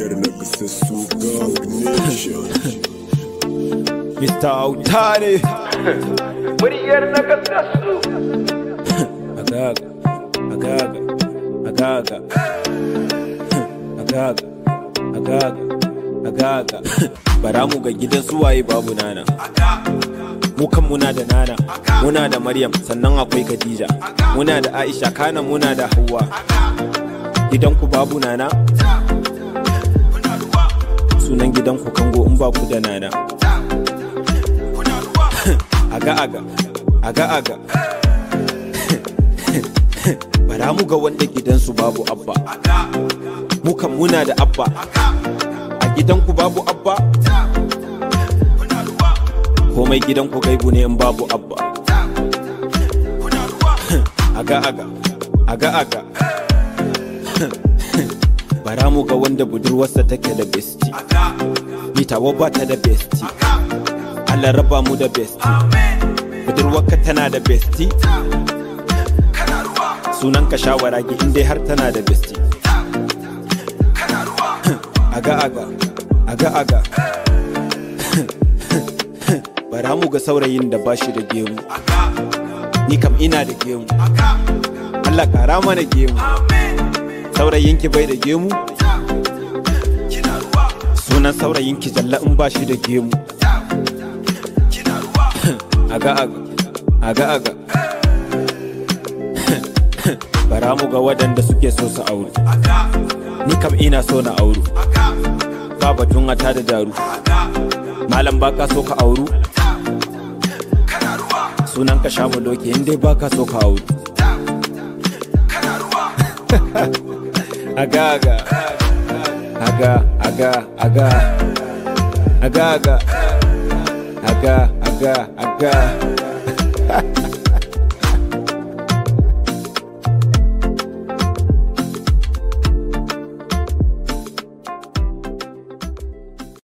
Muryar na kasassu ga nation. Mr. Autare Muryar na kasassu. Agaga Agaga Agaga Agaga Agaga Agaga Bara mu ga gidan suwaye babu nana mu kan muna da nana muna da maryam sannan akwai khadija muna da aisha kana muna da hawa gidanku babu nana sunan gidanku kango in ba ku da nana aga aga aga aga bara mu ga wanda gidansu babu abba mu kan muna da abba a gidanku babu abba komai gidanku gaibu ne in babu abba aga aga aga aga bara mu ga wanda budurwarsa take da besti ni tawa ba ta da besti Allah raba mu da besti budurwarka tana da besti sunan ka shawara gi in dai har tana da besti aga aga aga aga bara mu ga saurayin da ba shi da gemu ni kam ina da gemu Allah kara mana gemu saurayinki bai da gemu sunan saurayinki jalla in ba shi da gemu aga aga aga aga bara mu ga waɗanda suke so su auru ni kam ina so na auru ba batun ata da daru malam baka so ka auru sunan ka sha doki in dai baka so ka auru aga aga aga aga aga aga aga aga aga aga